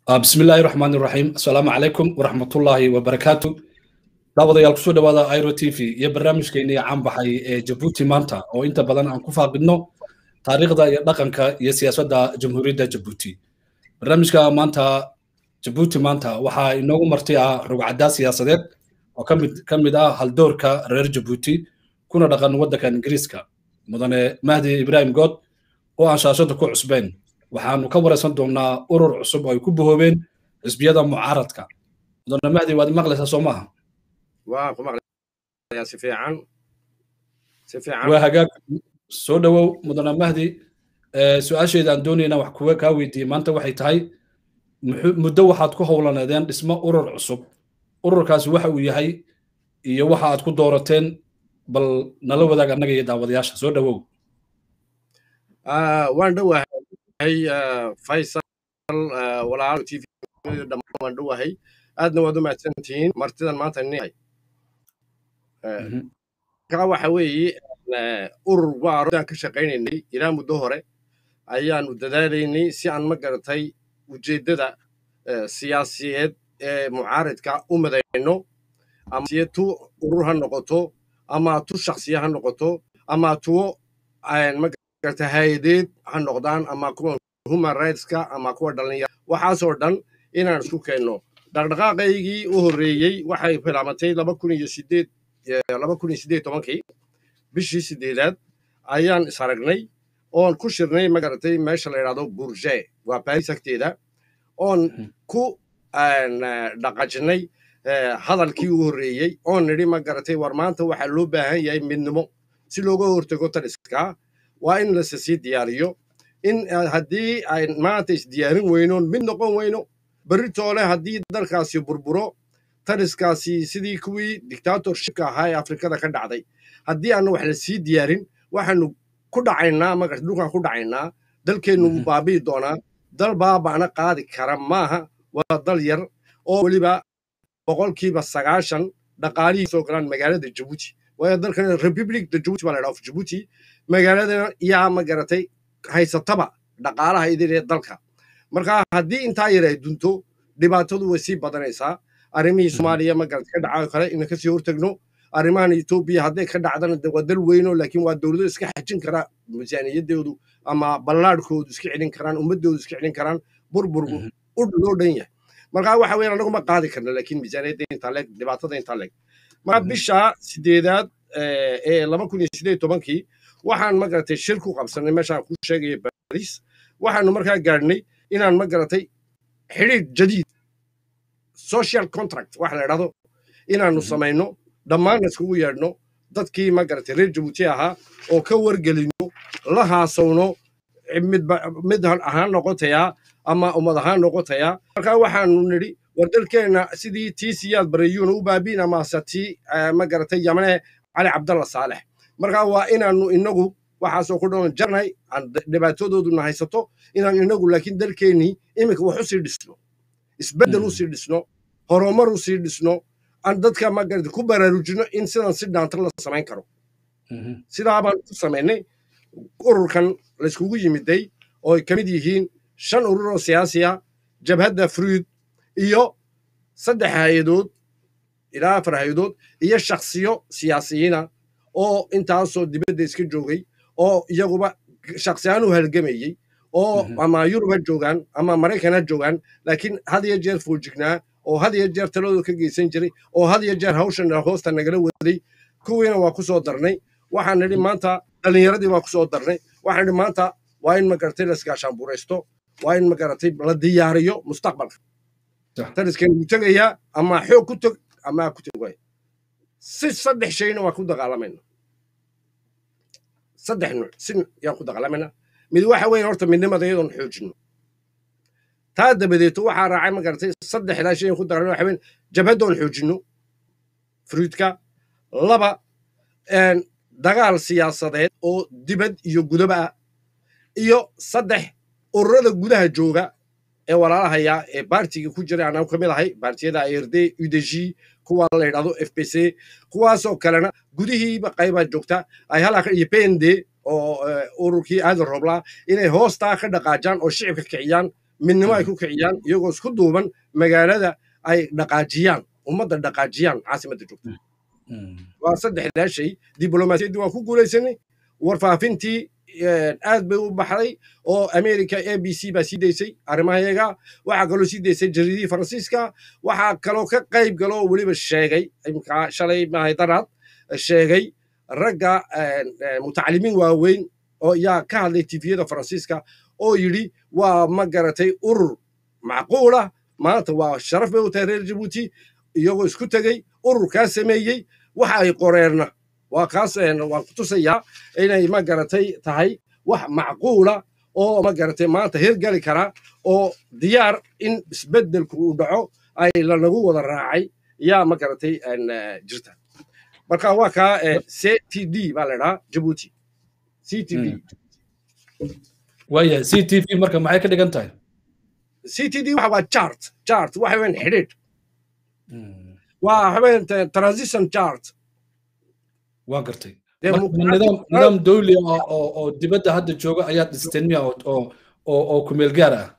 بسم الله الرحمن الرحيم السلام عليكم ورحمة الله وبركاته daawadayaal kusoo dhawaada iro t v iyo barnaamijkeennii caan baxay ee jabuuti maanta oo inta badan aan ku faaqidno taariikhda iyo dhaqanka iyo siyaasadda jamhuuriyadda jabuuti barnaamijka maanta jabuuti maanta waxaa inoogu marti ah rugcaddaa siyaasadeed oo ka mid ah haldoorka reer jabuuti kuna dhaqan waddanka ingiriiska mudane mahdi ibraahim good oo aan shaashada ku cusbeyn waxaanu ka waraysan doonnaa urur cusub oo ay ku bahoobeen xisbiyada mucaaradka mudane mahdi waad maqlaysaa soo maaha waan ku maqlayaa si fiican si fiican waa hagaag soo dhowow mudane mahdi su-aasheeda aan doonayna wax kuwa kaa weydiiyey maanta waxay tahay muddo waxaad ku howlaneedeen dhismo urur cusub ururkaasi waxa uu yahay iyo waxa aad ku doorateen bal nala wadaag annaga iyo daawadayaasha soo dhowow waan dhowahay faysal walaalo t v dhammaan waan dhowahay aadna waad u mahadsantihiin martidan maanta nihay ka waxa weeye urur waa aan ka shaqaynaynay ilaa muddo hore ayaanu dadaalaynay si aan ma garatay ujeeddada siyaasiyeed ee mucaaridka u madayno ama siye tu urur ha noqoto ama tu shaksiya ha noqoto ama tuwo ma garata hay-adeed ha noqdaan ama kuwa human rightska ama kuwa dhalinyara waxaasoo dhan inaan isku keenno dhaqdhaqaaqaygii u horreeyey waxay bilaabatay laba kun iyo sideed laba kun iyo sideed tobankii bishii sideedaad ayaan is aragnay oon ku shirnay magaratay meesha la yidhahdo bourge waa baris agteeda oon ku dhaqajinay hadalkii u horreeyey oon nidhi magaratay war maanta waxaa loo baahan yahay midnimo si looga hortago taliska waa in lase sii diyaariyo in haddii ay maanta isdiyaarin weynoon mid noqon weyno beritoole haddii dalkaasi burburo taliskaasi sidii kuwii dictatorshipka ahaa ee afrikada ka dhacday haddii aana wax la sii diyaarin waxaanu ku dhacaynaa maga dhulkaan ku dhacaynaa dalkeennu wuu baabi'i doonaa dal baaba'na qaadi kara maaha waa dal yar oo weliba boqolkiiba sagaashan dhaqaalihii soo galaan magaalada jabuuti waayo dalkan republic de jabuuti baa la dhaha jabuuti magaaladana yaa ma garatay haysataba dhaqaalaha idin ee dalka marka haddii intaa yar ay dunto dhibaatadu way sii badanaysaa arrimihii soomaaliya magarad ka dhaca kale ina kasii hortagno arrimahan etoobiya hadday ka dhacdana waa dal weyno laakiin waa dowlado iska xajin kara miisaaniyadoodu ama ballaadhkoodu iska celin karaan ummadoodu iska celin karaan burburgu u loo dhan yahay marka waxa weyan anaguma qaadi karna laakiin miisaaniyadda intaa leeg dhibaatada intaa leeg marka bisha sideedaad ee laba kun iyo sideed tobankii waxaan magaratay shir ku qabsanay meeshaan ku sheegaya baris waxaanu markaa gaadhnay inaan ma garatay xidhiidh jadiid social contract waxa la idhahdo inaanu samayno dhammaanna iskugu yeedhno dadkii ma garatay reer jabuuti ahaa oo ka wargelino la haasowno mid ahaan noqotayaa ama ummad ahaan noqotayaa markaa waxaanu nidhi war dalkeenna sidii tii siyaad barayuuna u baabiin amase tii ma garatay yamane cali cabdalla saalex markaa waa inaanu inagu waxaasoo ku dhan jarnay aan dhibaatadooduna haysato inaan inagu laakiin dalkeennii iminka wax u sii dhisno isbeddel u sii dhisno horumar u sii dhisno aan dadka magarata ku baraarujino in sidan si dhaantar la samayn karo sidaa baan ku samaynay ururkan layskugu yimiday oo ay ka mid yihiin shan urur oo siyaasiya jabhadda fruid iyo saddex hay-adood ilaa afar hay-adood iyo shaksiyo siyaasiyiina oo intaasoo dibadda iska joogay oo iyaguba shaksiyaan u halgamayey oo ama yurub ha joogaan ama maraykan ha joogaan laakiin had iyo jeer foojignaa oo had iyo jeer taladooda ka geysan jiray oo had iyo jeer hawshan hoosta nagala waday kuwiina waa ku soo darnay waxaan nidhi maanta dhallinyaradii waa ku soo darnay waxaan nidhi maanta waa in magaratay la iskaashaanburaysto waa in magaratay la diyaariyo mustaqbalka taliskan wuu tegayaa ama xoog ku tog ama ku teg waay si saddex shayna waa ku dagaalamayna saddex nuuc si yaan ku dagaalamayna mid waxa weeye horta midnimada iyadoon xoojino taa dabadeeto waxaa raacay ma garatay saddexdaa shay aan ku dagaalamay waxa weyn jabhaddoon xoojino fruidka laba dagaal siyaasadeed oo dibad iyo gudaba ah iyo saddex ururada gudaha jooga ee walaalahaya ee baartiga ku jira anaan ka mid ahay baartiyada ard udg kuwa la yidhahdo f b c kuwaasoo kalena gudihiiba qaybaa joogta ay halaa iyo pnd oo ururkii aadan roblaa inay hoostaa ka dhaqaajaan oo shicibka kiciyaan midnimo ay ku kiciyaan iyagoo isku duuban magaalada ay dhaqaajiyaan ummadda dhaqaajiyaan caasimadda joogta waa saddexdaa shay diblomaasiyaddii waan ku guulaysanay warfaafintii aad bay u baxday oo america a b c baa sii daysay arrimahayaga waxaa kaloo sii daysay jaridihii faransiiska waxaa kaloo ka qayb galoo weliba sheegay imkaa shalay maahay daraad sheegay ragga mutacalimiin waaweyn oo yaa ka hadlay tifiyada faransiiska oo yidhi waa ma garatay urur macquulah maanta waa sharaf bay u tahay reer jabuuti iyagoo isku tegey ururkaa sameeyey waxa ay qoreenna waa kaas waan ku tusayaa inay ma garatay tahay wax macquula oo ma garatay maanta hirgali karaa oo diyaar in isbeddelku uu dhaco ay lanagu wada raacay yaa ma garatay jirta marka waa kaa c t d baa la idhahaa jabuuti c t d waaya c t v marka maxay ka dhigan tahay c t d waxa waa chart chart waxa weyn xidhiidh waa waxaweyn transition chart waa gartay nidaam nidaam dawli ah oo oo dibadda hadda jooga ayaad dhisteen miya oo oo oo kumeel gaar ah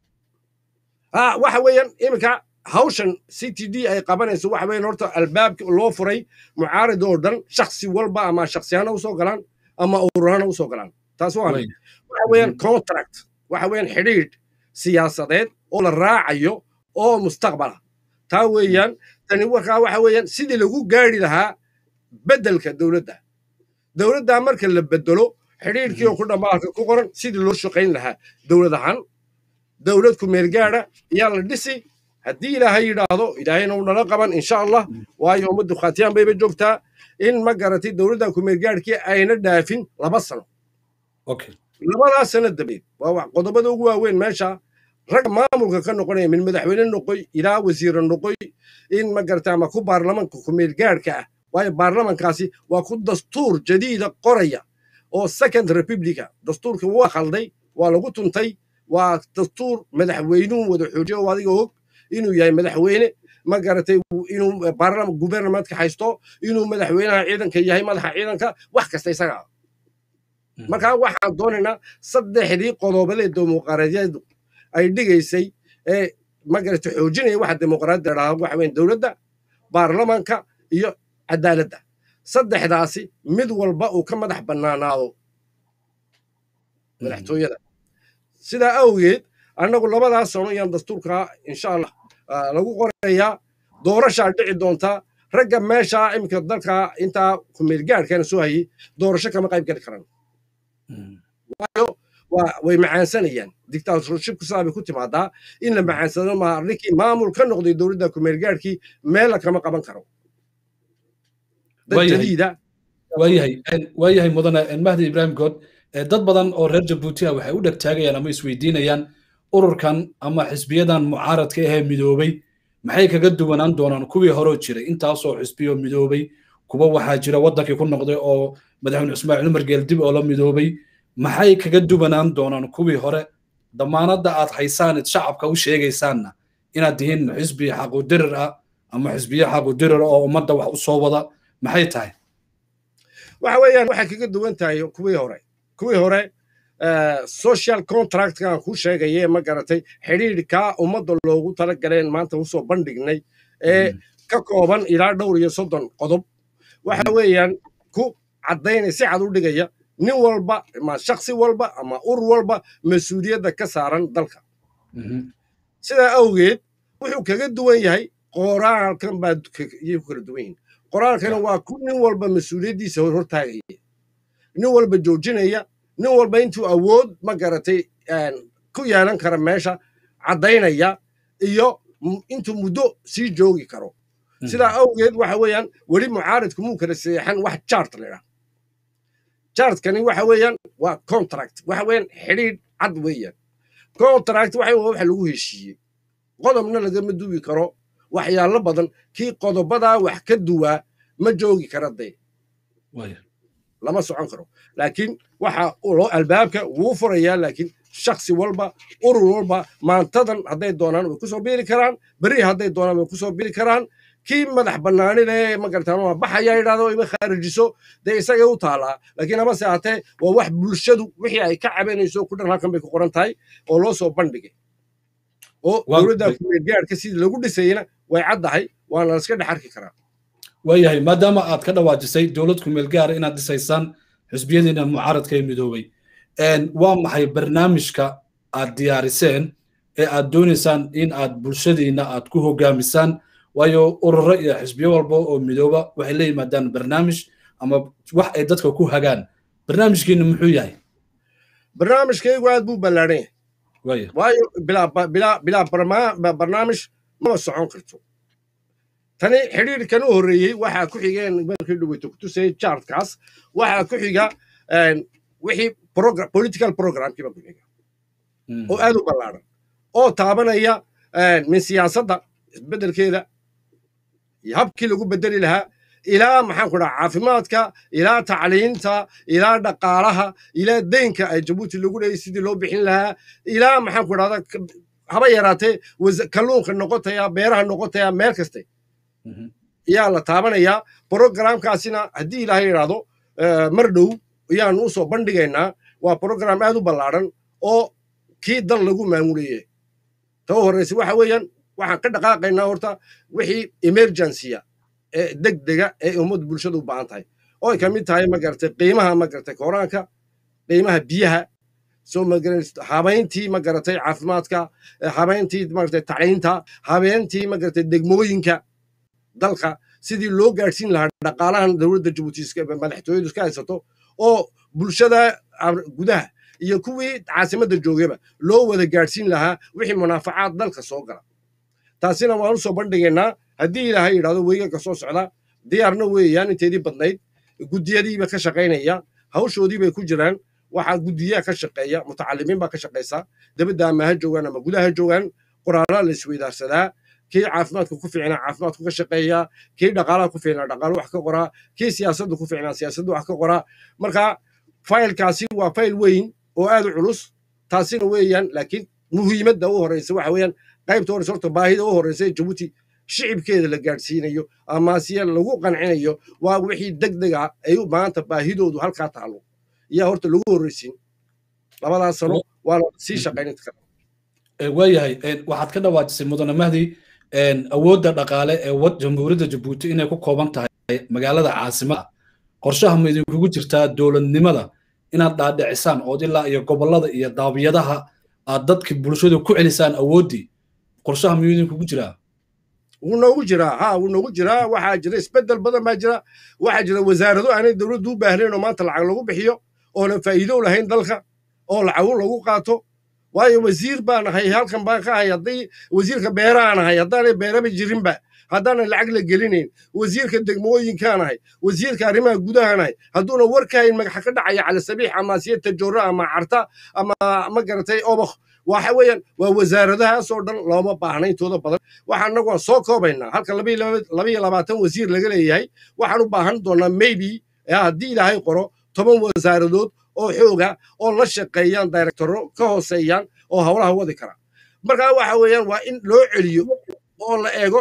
ha waxa weeyaan iminka hawshan c t d ay qabanayso waxa weeyaan horta albaabka loo furay mucaarid oo dhan shaksi walba ama shaksiyahana usoo galaan ama ururahana usoo galaan taas waa waxa weeyaan contract waxa weeyaan xidhiidh siyaasadeed oo la raacayo oo mustaqbala taa weeyaan tani warkaa waxa weeyaan sidii lagu gaari lahaa beddelka dowladda dowladdaa marka la bedelo xidhiidhkii oo ku dhammaalka ku qoran sidii loo shaqayn lahaa dowlad ahaan dowlad ku meelgaadha ayaa la dhisi haddii ilaahay yidhaahdo ilaahayna uu nala qaban insha allah waayo ummaddu khaatiyaan bayba joogtaa in ma garatay dowladda ku meelgaadhkii ayna dhaafin laba sano labadaas sano dabeed waa qodobada ugu waaweyn meesha ragga maamulka ka noqonaya min madaxweyne noqoy ilaa wasiire noqoy in ma garatay ama ku baarlamanka ku meelgaadhka ah waayo baarlamankaasi waa ku dastuur jadiida qoraya oo second republica dastuurka waa khalday waa lagu tuntay waa dastuur madaxweynuhu wada xoojiyo oo adiga og inuu yahay madaxweyne ma garatay inuu baarlaman gubernamentka haysto inuu madaxweynaha ciidanka yahay madaxa ciidanka wax kasta isaga marka waxaan doonaynaa saddexdii qodobadee dimuqraadiyadu ay dhigaysay ee ma garatay xoojinaya waxa dimuqraadiyada dhahda waxa weyn dowladda baarlamanka iyo cadaaladda saddexdaasi mid walba uu ka madax bannaanaado madaxtooyada sidaa awgeed annagu labadaas sano ayaan dastuurkaa insha allah lagu qorayaa doorashaa dhici doontaa ragga meeshaa iminka dalka intaa kumeelgaadhkana soo hayay doorasho kama qayb gali karaan waayo way macaansanayaan dictatorshipku sidaa bay ku timaadaa in la macaansado maa ninkii maamul ka noqday dowladda kumeelgaadhkii meella kama qaban karo waayahay waayahay mudane mahdi ibrahim good dad badan oo reer jabuuti ah waxay u dhegtaagayaan ama isweydiinayaan ururkan ama xisbiyadan mucaaradka ahee midoobay maxay kaga duwanaan doonaan kuwii horeo jiray intaasoo xisbiyo midoobay kuwa waxaa jira waddankii ku noqday oo madaxweyne ismaaciil umar geeldib oo la midoobay maxay kaga duwanaan doonaan kuwii hore damaanadda aad haysaan id shacabka u sheegaysaanna inaad tihiin xisbi xaqudirir ah ama xisbiyo xaqudirir oo ummadda wax u soo wada maxay tahay waxa weeyaan waxay kaga duwan tahay kuwii hore kuwii hore social contractkan ku sheegaye ma garatay xidhiidhkaa ummadda loogu tala galeen maanta usoo bandhignay ee ka kooban ilaa dhowr iyo soddon qodob waxa weeyaan ku caddaynaya si cad u dhigaya nin walba ama shaksi walba ama urur walba mas-uuliyadda ka saaran dalka sidaa awgeed wuxuu kaga duwan yahay qoraalkan baa iyay ku kala duwan yihin qoraalkana waa ku nin walba mas-uuliyaddiisa hortaagaya nin walba joojinaya nin walba intuu awood ma garatay ku yeelan kara meesha caddaynaya iyo intuu muddo sii joogi karo sidaa awgeed waxa weeyaan weli mucaaridku muu kala seexan wax jart ladhaa jartkani waxa weeyaan waa contract waxa weeyaan xidhiidh cad weeyaan contract waxa wax lagu heshiiyey qodobna lagama duwi karo waxyaalo badan kii qodobadaa wax ka duwaa ma joogi kara dee lama socon karo laakiin waxa loo albaabka wuu furayaa laakiin shaksi walba urur walba maantadan hadday doonaan way kusoo biiri karaan beri hadday doonaan way kusoo biiri karaan kii madax bannaanile magartaan waa baxaya yidhahdo ima khaarijiso dee isagay u taalaa laakiin amase hatee waa wax bulshadu wixii ay ka cabanayso ku dhan halkan bay ku qoran tahay oo loo soo bandhigay oo dowladda kumeelgaadhka sidii lagu dhisayena way caddahay waana la iska dhex arki karaa waayahay maadaama aad ka dhawaajisay dowlad kumeel gaara inaad dhisaysaan xisbiyadiina mucaaradka ee midoobay waa maxay barnaamijka aad diyaariseen ee aad doonaysaan in aad bulshadiina aad ku hogaamisaan waayo ururo iyo xisbiyo walba oo midooba waxay la yimaadaan barnaamij ama wax ay dadka ku hagaan barnaamijkiina muxuu yahay barnaamijkaygu aad buu ballaadhan yahay waayo bilaa barnaamij maba socon karto tani xidhiirkan u horreeyey waxaa ku xigeen markii dhaweyto ku tusayay chartkaas waxaa ku xiga wixii political programkiiba ku xiga oo aad u ballaadhan oo taabanaya min siyaasadda isbeddelkeeda iyo habkii lagu bedeli lahaa ilaa maxaan ku dhaha caafimaadka ilaa tacliinta ilaa dhaqaalaha ilaa deynka ay jabuuti lagu leeyay sidii loo bixin lahaa ilaa maxaan ku dhahda haba yaraatee kalluunka noqotaya beeraha noqotaya meel kaste ayaa la taabanayaa brogramkaasina haddii ilaahay idhaahdo mar dhow ayaanu u soo bandhigaynaa waa brogram aad u ballaadhan oo kii dal lagu maamulayay ta u horraysa waxa weeyaan waxaan ka dhaqaaqaynaa horta wixii emergency-a ee degdega ee ummad bulshada u baahan tahay oo ay ka mid tahay magaratay qiimaha magaratay koraanka qiimaha biyaha soo habayntii magaratay caafimaadka habayntii magaratay tacliinta habeyntii magaratay degmooyinka dalka sidii loo gaadhsiin lahaa dhaqaalahan dowladda jabuuti madaxtooyadu iska haysato oo bulshada gudaha iyo kuwii caasimadda joogaba loo wada gaadhsiin lahaa wixii munaafacaad dalka soo gala taasina waan u soo bandhigaynaa haddii ilaahay yidhahdo weeganka soo socda diyaarna weeyaan inteedii badnayd guddiyadiiba ka shaqaynaya hawshoodii bay ku jiraan waxaa guddiyaha ka shaqeeya mutacalimiin baa ka shaqaysa dabadda ama ha joogaan ama gudaha ha joogaan qoraalaa la isweydaarsadaa kii caafimaadka ku fiicnaa caafimaadku ka shaqeeya kii dhaqaalaha ku fiicnaa dhaqaalo wax ka qoraa kii siyaasadda ku fiicnaa siyaasadda wax ka qoraa marka faylkaasi waa fayl weyn oo aad u culus taasina weeyaan laakiin muhiimadda u horreysa waxa weeyaan qaybta horreysa horta baahida u horreysa ee jabuuti shicibkeeda la gaadhsiinayo ama siya lagu qancinayo waa wixii degdeg ah ay maanta baahidoodu halkaa taalo ayaa horta lagu horreysiin labadaas sano waa la sii shaqaynta kara waayahay waxaad ka dhawaajisay mudane mahdi awoodda dhaqaale ee jamhuuriyadda jabuuti inay ku kooban tahay magaalada caasimada qorshaha ma idinkugu jirtaa dowladnimada inaad dhaadhicisaan ood ilaa iyo gobollada iyo daabiyadaha aad dadki bulshada ku celisaan awooddii qorshaha miyuu idinkugu jiraa wuu noogu jiraa ha wuu noogu jiraa waxaa jira isbeddel badan baa jira waxaa jira wasaarado aanay dowladdu u baahnayn oo maanta lacag lagu bixiyo oonan faa'iido lahayn dalka oo lacagu lagu qaato waayo wasiir baan ahay halkan baan ka ahay haddii wasiirka beerahaan ahay haddaanay beeraba jirinba haddaanan lacag la gelinayn wasiirka degmooyinkaan ahay wasiirka arrimaha gudahaan ahay hadduuna war ka hayn magaxa ka dhacaya cali sabiix ama siya tajoora ama carta ama ma garatay obakh waxa weeyaan waa wasaaradahaasoo dhan looma baahna intooda badan waxaan annagu waan soo koobaynaa halka labayo labaatan wasiir laga leeyahay waxaan u baahan doonaa maybe haddii ilaahay qoro toban wasaaradood oo xooga oo la shaqeeyaan directoro ka hooseeyaan oo howlaha wadi kara markaa waxa weeyaan waa in loo celiyo oo la eego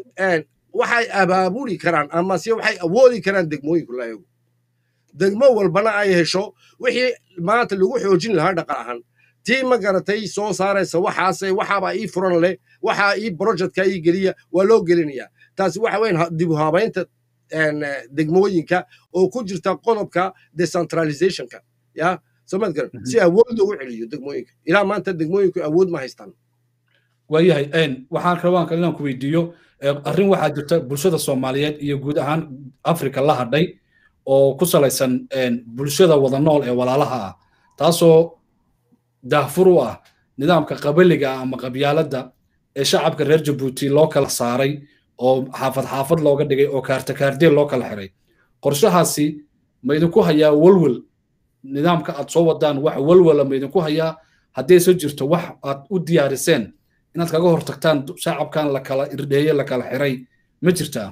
waxay abaabuli karaan ama se waxay awoodi karaan degmooyinku la eego degmo walbana ay hesho wixii maanta lagu xoojin lahaa dhaqan ahaan tii ma garatay soo saaraysa waxaase waxaabaa ii furan leh waxaa ii projectka ii geliya waa loo gelinayaa taasi waxa weyan dib u habaynta degmooyinka oo ku jirta qodobka decentralizationka ya somaad garan si awood loogu celiyo degmooyinka ilaa maanta degmooyinku awood ma haystaan waayahay waxaan rabaan kale inaan ku weydiiyo arrin waxaa jirta bulshada soomaaliyeed iyo guud ahaan africa la hadhay oo ku salaysan bulshada wada nool ee walaalaha ah taasoo daahfur u ah nidaamka qabaliga ah ama qabyaaladda ee shacabka reer jabuuti loo kala saaray oo xaafad xaafad looga dhigay oo kaarta kaardeel loo kala xiray qorshahaasi ma idinku hayaa walwal nidaamka aad soo wadaan wax walwala ma idinku hayaa haddayse jirto wax aad u diyaariseen inaad kaga hortagtaan shacabkan la kala irdheeye la kala xiray ma jirtaa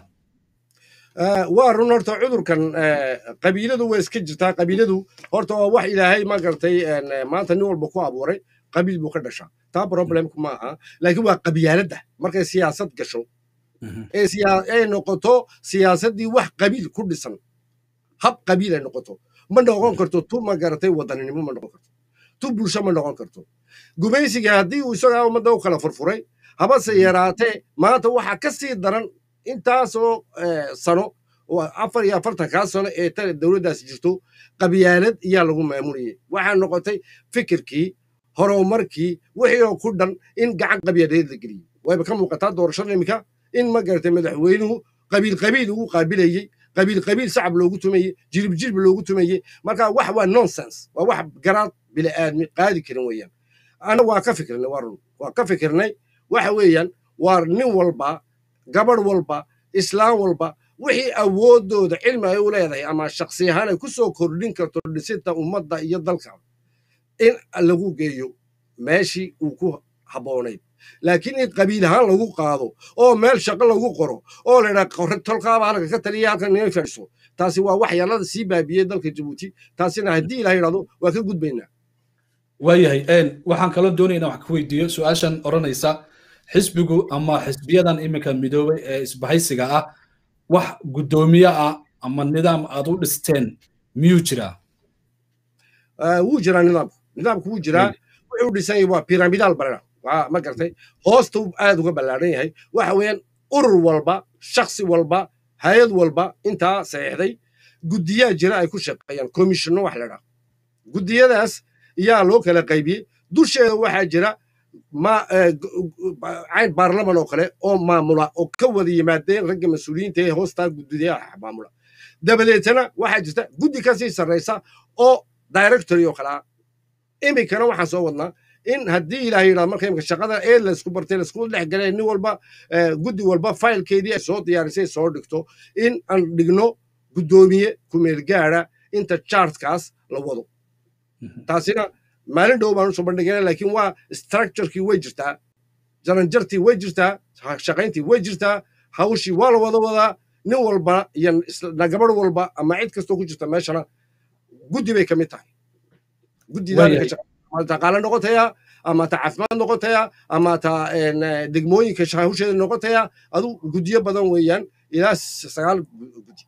waa run horta cudurkan qabiiladu way iska jirtaa qabiiladu horta waa wax ilaahay ma gartay maanta nin walba ku abuuray qabiil buu ka dhashaa taa problemku ma aha laakiin waa qabyaaladda markay siyaasad gasho ay noqoto siyaasaddii wax qabiil ku dhisan hab qabiil ay noqoto ma noqon karto tu ma garatay wadaninimo ma noqon karto tu bulsho ma noqon karto gumaysiga haddii uu isagaa ummadda u kala furfuray habase yaraatee maanta waxaa ka sii daran intaasoo sano oo afar iyo afartankaa sano ee tale dowladdaasi jirto qabyaalad iyaa lagu maamulayay waxaa noqotay fikirkii horumarkii wixii oo ku dhan in gacan qabyaaladeed la geliyey wayba ka muuqataa doorashada iminka in ma garatay madaxweynuhu qabiil qabiil ugu qaabilayey qabiil qabiil sacab loogu tumayey jilib jilib loogu tumayey marka wax waa nonsense waa wax garaad bili'aadmi qaadi karin weeyaan ana waa ka fikirnay waa run waa ka fikirnay waxa weeyaan waa nin walba gabadh walba islaam walba wixii awoodooda cilmi ay u leedahay ama shaksi ahaan ay ku soo kordhin karto dhisinta ummadda iyo dalka in lagu geeyo meeshii uu ku habboonayd laakiin in qabiil ahaan lagu qaado oo meel shaqo lagu qoro oo laydhaa tolkaaba halka ka taliya halkan inay fadhiso taasi waa waxyaalada sii baabiyey dalka jabuuti taasina haddii ilaha yidhahdo waa ka gudbaynaa waayahay waxaan kaloo doonaynaa wax ka weydiiyo su-aashan odhanaysa xisbigu ama xisbiyadan iminka midoobay ee isbahaysiga ah wax guddoomiye ah ama nidaam aad u dhisteen miyuu jiraa wuu jiraa nidaamku nidaamku wuu jiraa wuxuu dhisan yahay waa piramidaal barana waa ma gartay hoosta aad uga ballaadhan yahay waxa weeyaan urur walba shaksi walba hay-ad walba intaa saxiixday guddiyaa jira ay ku shaqeeyaan komishinno wax ladhaa guddiyadaas yaa loo kala qaybiyey dusheeda waxaa jira cayn baarlaman oo kale oo maamula oo ka wada yimaadeen ragga mas-uuliyiinta ee hoostaa guddiyaha maamula dabadeetana waxaa jirta guddi kasii sarraysa oo directory oo kale ah iminkana waxaan soo wadnaa in haddii ilaah yidhahdo marka imika shaqada ee laysku bartay laysku dhex galay nin walba guddi walba faylkeedii ay soo diyaarisay soo dhigto in aan dhigno guddoomiye kumeel gaara inta chartkaas la wado taasina maalin dhow baan usoo bandhigana laakiin waa structurekii way jirtaa jaranjartii way jirtaa shaqayntii way jirtaa hawshii waa la wada wadaa nin walba iyo gabadh walba ama cid kastoo ku jirta meeshana guddi bay ka mid tahay guddidaa qaale noqotaya ama ta caafimaad noqotaya ama ta degmooyinka hawsheeda noqotaya adu guddiyo badan weeyaan ilaa sagaal guddi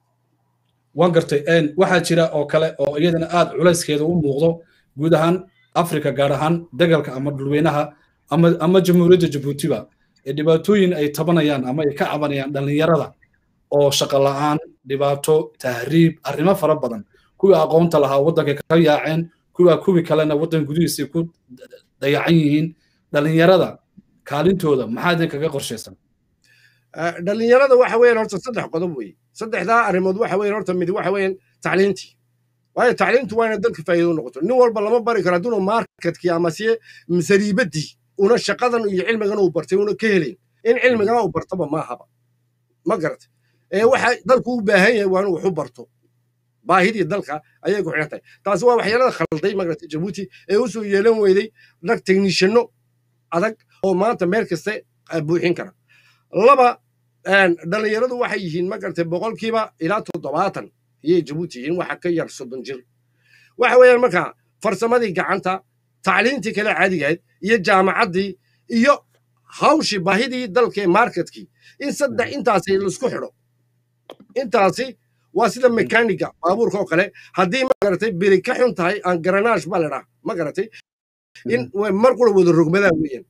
waan gartay waxaa jira oo kale oo iyadana aad culayskeeda u muuqdo guud ahaan afrika gaar ahaan dagalka ama dhulweynaha ama jamhuuriyadda jabuutiba ee dhibaatooyin ay tabanayaan ama ay ka cabanayaan dhallinyarada oo shaqo la'aan dhibaato tahriib arrimo fara badan kuwii aqoonta lahaa waddanka ka yaaceen kuwaa kuwii kalena waddan gudihiisay ku dayacan yihiin dhallinyarada kaalintooda maxaa idin kaga qorshaysan dhallinyarada waxa weeyaan horta saddex qodob weeye saddexdaa arrimood waxa weeyaan horta mid waxa weeyaan tacliintii waayo tacliintu waa inay dadka faa'iido noqoto nin walba lama bari karo hadduuna marketkii ama siye sariibadii una shaqadan iyo cilmigan uu bartay una ka helayn in cilmigana uu bartaba maahaba ma garatay ee waxa dalku u baahan yahay waa inuu wax u barto baahidii dalka ayay ku xidhan tahay taasi waa waxyaalada khalday magarata jabuuti ee u soo yeelan weyday rag technishanno adag oo maanta meel kaste buuxin kara laba dhallinyaradu waxay yihiin magarata boqolkiiba ilaa toddobaatan ayay jabuuti yihiin waxa ka yar soddon jir waxa weeyaan markaa farsamadii gacanta tacliintii kale caadigahayd iyo jaamacaddii iyo hawshii baahidii dalkee marketkii in saddex intaasi laisku xidho intaasi waa sida mekaniga baabuurka oo kale haddii magaratay beri ka xun tahay aan garanaash baa ladhaa ma garatay in mar qura wada rogmadaan weeyaan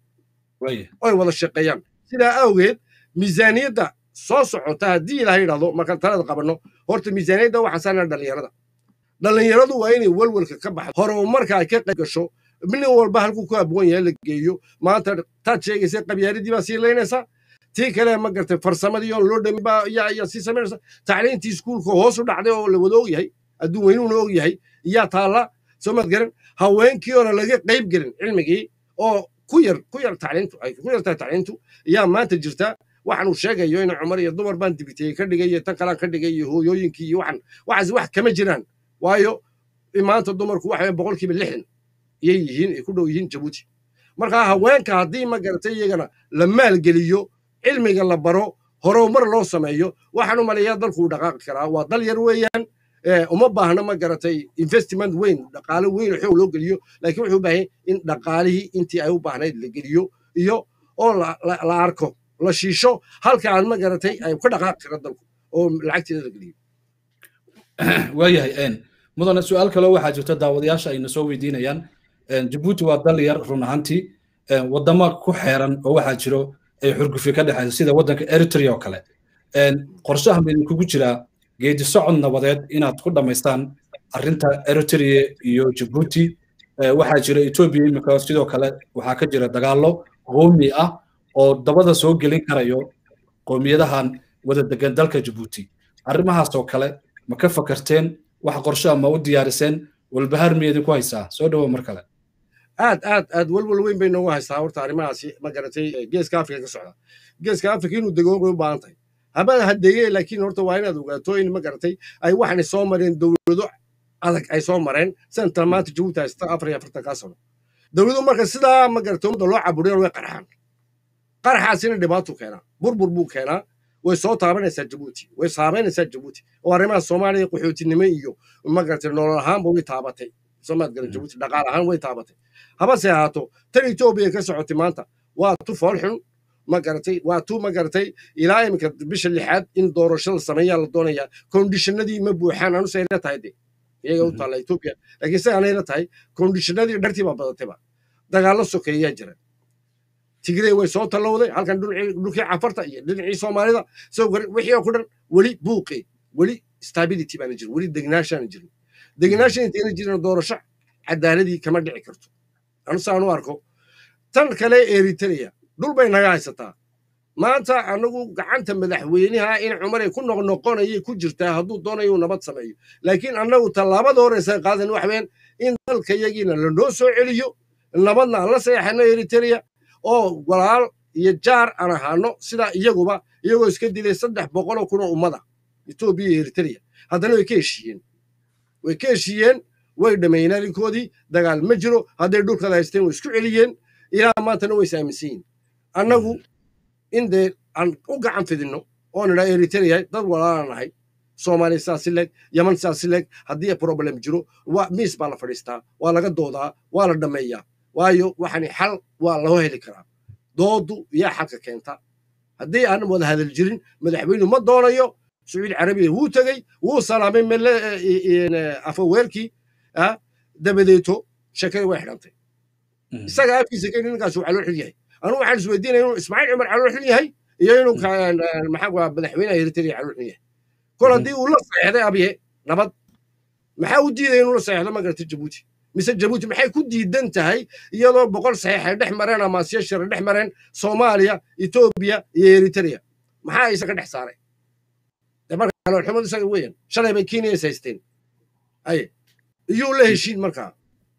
oy wada shaqeeyaan sidaa awgeed miisaaniyadda soo socota haddii ilaha yidhahdo markaan talada qabanno horta miisaaniyadda waxaa saarnaa dhallinyarada dhallinyaradu waa inay walwalka ka baxdo horumarka ay ka qayb gasho nin walba halkuu ku abwan yahay la geeyo maanta taad sheegaysa qabyaaladii baa sii laynaysaa tii kale ma gartay farsamadii oo loo dhami baa yaa sii samaynaysa tacliintii iskuulka hoos u dhacday oo la wada og yahay adduun weynuuna og yahay yaa taalla soo maad garan haweenkii oona laga qayb gelin cilmigii oo ku yar ku yar tacliintu ay ku yartahay tacliintu yaa maanta jirta waxaan uu sheegayo in cumar iyo dumar baan dibitiyey ka dhigay iyo tan kalaan ka dhigay iyo hooyooyinkii iyo waxan waxaas wax kama jiraan waayo maanta dumarku waxa boqolkiiba lixdan iyay yihiin ay ku dhow yihiin jabuuti marka haweenka haddii ma garatay iyagana la maalgeliyo cilmiga la baro horumar loo sameeyo waxaan u maleeyaa dalku uu dhaqaaqi karaa waa dal yar weeyaan uma baahna ma garatay investment weyn dhaqaale weyn xoog loo geliyo laakiin wuxuu u baahan in dhaqaalihii intii ay u baahnayd la geliyo iyo oo la arko la shiisho halka aan ma garatay ay ka dhaqaaqi kara dalku oo lacagteeda la geliyo waayahay mudane su-aal kaloo waxaa jirta daawadayaasha ayna soo weydiinayaan jabuuti waa dal yar run ahaantii wadamo ku xeeran oo waxaa jiro ay xurgufi ka dhexayso sida waddanka eritrea oo kale qorshaha ma idinkugu jiraa geedi socod nabadeed inaad ku dhammaystaan arrinta eritrea iyo jabuuti waxaa jira etoobiya imika sidoo kale waxaa ka jira dagaallo qoomi ah oo dabada soo gelin karayo qoomiyadahan wada degan dalka jabuuti arrimahaas oo kale ma ka fakarteen wax qorshaha ma u diyaariseen walbahaar miyadin ku haysaa soo dhowo mar kale aad aad aad walwal weyn bay noogu haystaa horta arrimahaasi ma garatay geeska afrika ka socda geeska afrika inuu dego bay u baahan tahay habada hadeeye laakiin horta waa inaad ogaato in ma garatay ay waxaanay soo mareen dowlado adag ay soo mareen sanadkan maanta jabuuti haysta afar iyo afartan kaa sano dowladu marka sidaa ma garatay ummadda loo caburiyan way qarxaan qarxaasina dhibaatuu keenaa burbur buu keenaa way soo taabanaysaa jabuuti way saameynaysaa jabuuti oo arrimaha soomaaliya qaxootinimo iyo ma garatay nolol ahaanba way taabatay soomaad garan jabuuti dhaqaal ahaan way taabatay habase ahaato tan etoobiya ka socotay maanta waa tu foolxun ma garatay waa tu ma garatay ilaa iminka bisha lixaad in doorasho la sameeyaa la doonayaa kondishinadii ma buuxaan anuse ayla tahay de iyaga u taalla etoobiya laakiin se aanayla tahay kondishinadii dhartii baa badatayba dagaallo sokeeyaa jira tigrey way soo tallowday halkan dhulkii cafarta iyo dhinacii soomaalida wixii oo ku dhan weli buuqi weli stability baana jirin weli degnaashaana jirin degnaashan intayna jirin doorasho cadaaladii kama dhici karto anusaan u arko tan kale eritrea dhul bay naga haysataa maanta anagu gacanta madaxweynaha in cumaray ku noqnoqonayay ku jirtaa hadduu doonayo nabad sameeyo laakiin annagu tallaabada horeysa qaadan waxween in dalkayagiina lanoo soo celiyo nabadna aan la seexano eritrea oo walaal iyo jaar aan ahaano sidaa iyaguba iyagoo iska dilay saddex boqoloo kunoo ummada etoobiya iyo eritrea haddana way ka heshiiyeen way ka heshiiyeen way dhammeeyeen arrinkoodii dagaal ma jiro hadday dhulkada haysteen way isku celiyeen ilaa maantana way isaaminsan yihin annagu in dee aan u gacan fidinno oo nidhaa eritrea dad walaalaan nahay soomaaliya sidaasi leeg yaman sidaasi leeg haddii problem jiro miis baa la fadhiistaa waa laga doodaa waa la dhammeeyaa waayo waxani xal waa loo heli karaa doodu yaa xalka keenta haddii aan wada hadal jirin madaxweynu ma doonayo sacuudi carabiya wuu tegey wuu salaamay mele afaweerkii dabadeeto shakadii way xidhantay isaga afkiisa keni ninkaas uu calool xil yahay anugu waxaan isweydiinaya inuu ismaaciil cumar calool xil yahay iyo inuu maxaa madaxweynaha eritrea calool xil yahay kol haddii uu la seexday abye nabad maxaa u diidaya inuu la seexdo ma garata jabuuti mise jabuuti maxay ku diidan tahay iyadoo boqol saxiix ay dhex mareen ama siyashar dhex mareen soomaaliya etoobiya iyo eritrea maxaa isa ka dhex saaray marka caloolxumadu isaga weyan shalay bay kenya is haysteen aye iyuu la heshiin markaa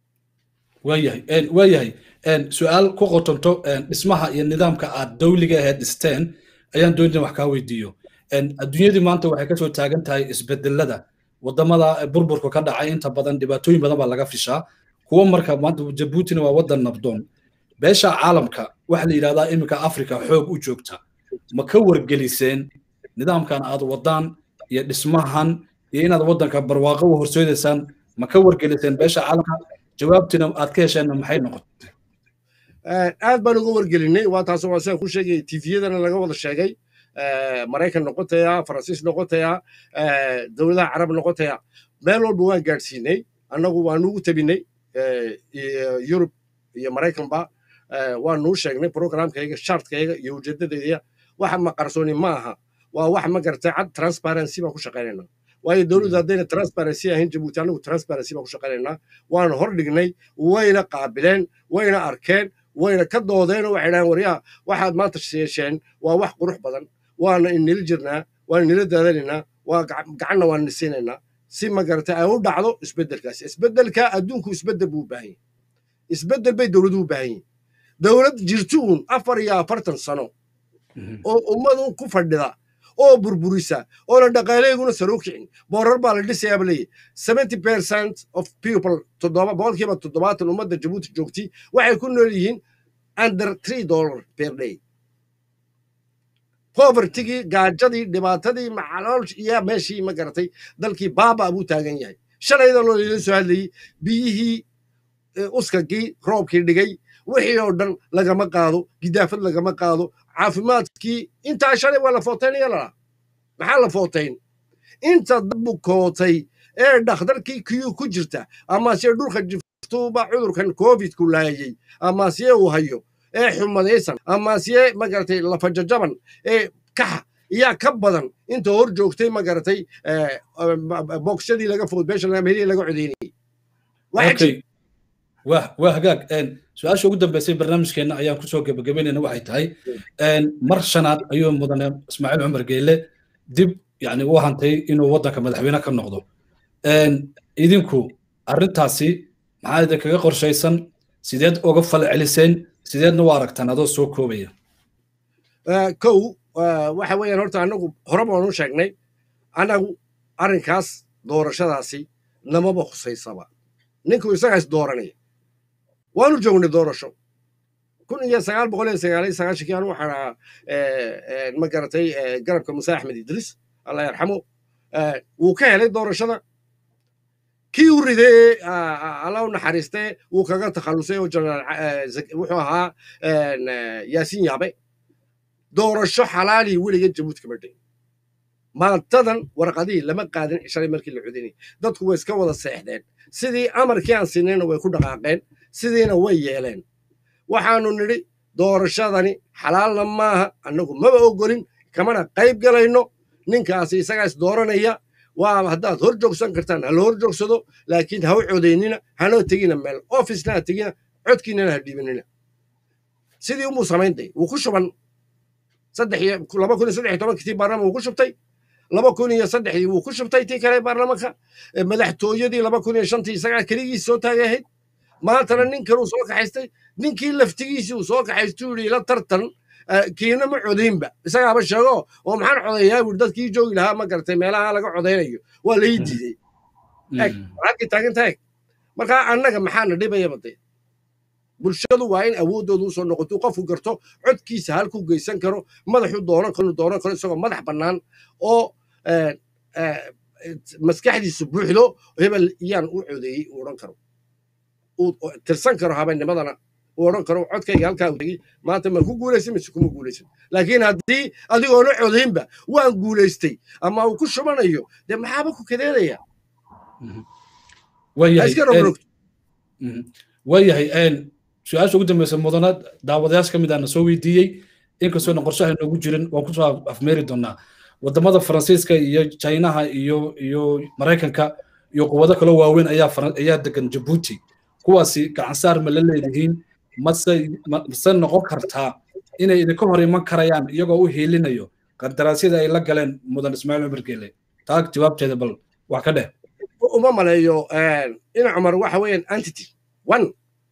waayahay waayahay su-aal ku qotonto dhismaha iyo nidaamka aad dawliga ahayd dhisteen ayaan doonina wax kaa weydiiyo adduunyadii maanta waxay kasoo taagan tahay isbedelada wadamada burburka ka dhacay inta badan dhibaatooyin badan baa laga fishaa kuwa marka maanta jabuutina waa wadan nabdoon beesha caalamka waxa la yidhahdaa iminka africa xoog u joogta ma ka wargeliseen nidaamkan aad wadaan iyo dhismahan iyo inaad wadanka barwaaqo u horseedaysaan ma ka wargeliseen beesha caalamka jawaabtina aad ka hesheenna maxay noqotay aad baan uga wargelinay waa taas waa sidaan ku sheegay tifiyadana laga wada sheegay maraykan noqotaya faransiis noqotaya dowladaha carab noqotaya meel walba waan gaadhsiinay annagu waanugu tabinay yurub iyo maraykanba waanuu sheegnay programkayga shartkayga iyo ujeedadayda waxa ma qarsooni ma aha waa wax ma garatay cad transparency baan ku shaqaynayna waayo dowladdu haddayna transparency ahayn jabuuti annagu transparency baan ku shaqaynaynaa waanu hor dhignay wayna qaabileen wayna arkeen wayna ka doodeen oo waxay dhahaan waryaha waxaad maanta yeesheen waa wax qurux badan waana inila jirnaa waana inila daadanaynaa waa gacanna waan nisiinaynaa si ma garatay ay u dhacdo isbeddelkaasi isbeddelka adduunku isbeddel buu u baahan yahay isbeddel bay dowladuhu u baahan yihin dowlad jirtuun afar iyo afartan sano oo ummadu ku fadhida oo burburisa oona dhaqaaleeguna saro kicin boorar baa la dhisayaaba leeyahy seventy percent of people toddoba boqolkiiba toddobaatan ummadda jabuuti joogti waxay ku nool yihiin under three dollar per day povertigii gaajadii dhibaatadii macalool iyo meeshii ma garatay dalkii baaba buu taagan yahay shalayda loo ila soo hadlayey biyihii uskagii roobkii dhigay wixii oo dhan lagama qaado gidaafad lagama qaado caafimaadkii intaa shalay waa la footaynaya lalaa maxaa la footayn inta dad bukootay ee dhakhtarkii kiyuu ku jirta ama se dhulka kastuuba cudurkan covidku laayay amaasiye uu hayo ee xumadaysan amaasiye magaratay lafajajaban ee kaxa iyaa ka badan inta hor joogtay magaratay bogshadii laga foodbeeshalmelihii laga codeynayay waa hagaag su-aasha ugu dambeysay barnaamijkeenna ayaan kusoo gebagabeynayna waxay tahay mar shanaad ayuu mudane ismaaciil cumar geele dib yani u hantay inuu waddanka madaxweyne ka noqdo idinku arrintaasi maxaa idinkaga qorshaysan sideed uga fal celiseen sideedna u aragtaan adoo soo koobaya kow waxa weeyaan horta annagu hore baanu sheegnay annagu arrinkaas doorashadaasi namaba khusaysaba ninku isagaas dooranaya waanu joognay doorasho kun iyo sagaal boqol iyo sagaal iyo sagaashankii anu waxaan ahaa ma garatay garabka muuse axmed idriis allah yarxamo wuu ka helay doorashada kii u ridee alla u naxariistee wuu kaga takhallusay oo jenaraal wuxuu ahaa yaasiin yaabe doorasho xalaalii weliga jabuuti kama dhigin maantadan warqadihii lama qaadin shalay markii la codinayay dadku way iska wada seexdeen sidii amarkii aan siinayna way ku dhaqaaqeen sidiina way yeeleen waxaanu nidhi doorashadani xalaalna maaha annagu maba ogolin kamana qayb galayno ninkaasi isagaas dooranaya waa haddaad hor joogsan kartaan ha la hor joogsado laakiin ha u codaynina hanoo tegina meel officena ha tegina codkiinana ha dhiibanina sidii umuu samaynday wuu ku shuban laba kun iyo saddex iyo tobankii tii baarlaman wuu ku shubtay laba kun iyo saddexdii wuu ku shubtay tii kale baarlamanka madaxtooyadii laba kun iyo shantii isagaa keligiis soo taagay ahayd maantana nin kaluu soo kaxaystay ninkii laftigiisii uu soo kaxaystuu yidhi ila tartan kiina ma codaynba isagaaba sheego oo maxaan codayaa buuri dadkii joogi lahaa ma garatay meelaha laga codaynayo waa lai diiday eg halkii taaginta eg markaa annaga maxaana dhibayaba dee bulshadu waa in awooddooda usoo noqoto qofku garto codkiisa halku geysan karo madaxu dooran karo dooran karo isagoo madax bannaan oo maskaxdiisu buuxdo hebel iyaan u codeeyey uu odhan karo uu tirsan karo habeennimadana uu odhan karo codkayga halkaa tegey maanta ma ku guulaysan mise kuma guulaysan laakiin haddii adigoona codaynba waan guulaystay ama uu ku shubanayo dee maxaaba ku kadeedaya waayahay su-aasha ugu dambeysa mudana daawadayaasha ka mid aana soo weydiiyey inkastoona qorshaha inoogu jirin waan kusoo afmeeri doonaa wadamada faransiiska iyo chinaha iyo iyo maraykanka iyo quwado kaloo waaweyn ayaa ayaa degan jabuuti kuwaasi gacansaar ma la leedihiin mase mase noqon kartaa inay idinka hor iman karayaan iyagoo u hiilinayo qandaraasyada ay la galeen mudan ismaaciil cumar geele taa jawaabteeda bal wax ka dheh uma maleeyo ina cumar waxa weeyaan entity one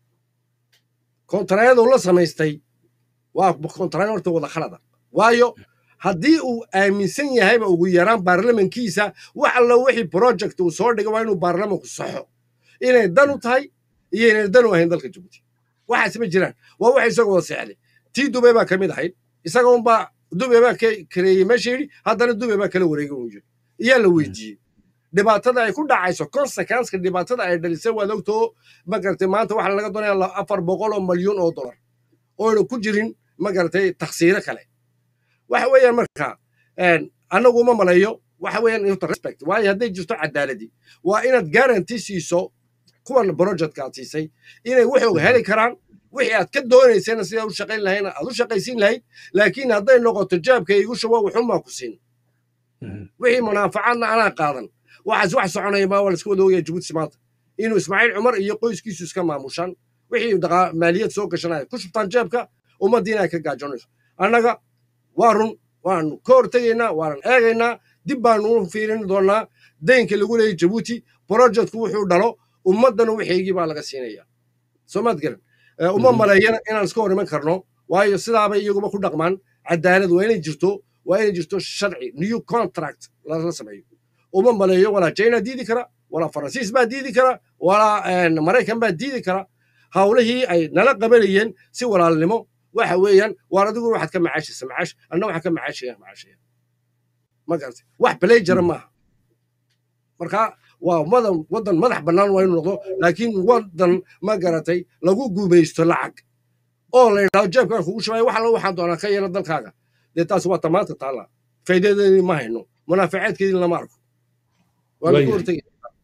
kontarayadu la samaystay waa kontarayn horta wada khalada waayo haddii uu aaminsan yahayba ugu yaraan baarlamankiisa wax alla wixii project uu soo dhigay waa inuu baarlamanku saxo inay dan u tahay iyo inay dan u ahayn dalka jabuuti waxaas ma jiraan waa wax isagoo wada seexday tii dubay baa ka mid ahayd isaga unbaa dubay baa kareeyey meesha yidhi haddana dubay baa kala wareegay uu yidhi iyaa la weydiiyey dhibaatada ay ku dhacayso consequenceka dhibaatada ay dhalisay waad ogtoo ma garatay maanta waxaa laga doonaya afar boqol oo malyuun oo dollar oona ku jirin ma garatay taksiiro kale waxa weeyaan marka annagu uma maleeyo waxa weeyaan respect waayo hadday jirto cadaaladii waa inaad guarantee siiso kuwan projectka aad siisay inay waxooga heli karaan wixii aad ka doonaysayna sidaa u shaqayn lahayna aad u shaqaysiin lahayd laakiin hadday noqoto jaabka igu shubo wuxumaa ku siin wixii munaafacaadna anaa qaadan waxaas wax soconaya maa waa laska wada ogaya jabuuti maanta inuu ismaaciil cumar iyo qoyskiisu iska maamushaan wixii maaliyad soo gashanaya ku shubtaan jeebka ummaddiina ay ka gaajoonayso annaga waa run waanu ka hortegaynaa waanan eegaynaa dib baanu u fiirin doonaa daynka lagu leeyay jabuuti projectku wuxuu dhalo ummaddana wixeygii baa laga siinaya soomaad garan uma maleeyana inaan iska hor iman karno waayo sidaabay iyaguba ku dhaqmaan cadaalad waa inay jirto waa inay jirto sharci new contract lala sameeyo uma maleeyo walaa china diidi kara walaa faransiis baa diidi kara walaa maraykan baa diidi kara hawlihii ay nala qabanayeen si walaalnimo waxa weeyaan waar adigu waxaad ka macaashaysa macaash anna waxaan ka macaashaya macaashaya ma garatay wax balejara maaha marka waa wadan wadan madax bannaan waa inuu noqdo laakiin wadan ma garatay lagu guumaysto lacag oo la yidhahdo jeebkaan kugu shubaya wax alla waxaan doonaa ka yeela dalkaaga dee taas waa tamaanta taalla faa'iidadeedii ma hayno munaafacaadkeedii lama arko waa lagu hortegaya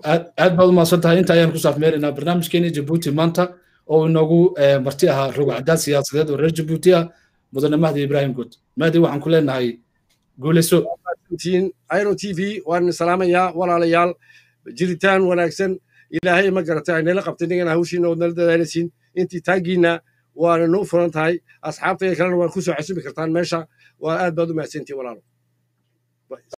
aad baad umahadsan tahay inta ayaan ku saafmeeraynaa barnaamijkeeni jabuuti maanta oo inoogu marti ahaa rogacdaad siyaasadeed oo reer jabuuti ah mudane mahdi ibrahim good mahdi waxaan ku leenahay guulayso iro t v waan salaamayaa walaalayaal jiritaan wanaagsan ilaahay ma garatay aynala qabtay nigana hawshiina ood nala dadaalaysiin intii taagiina waana noo furan tahay asxaabtayga kalena waan ku soo casumi kartaan meesha waa aad baad u mahadsantihin walaalo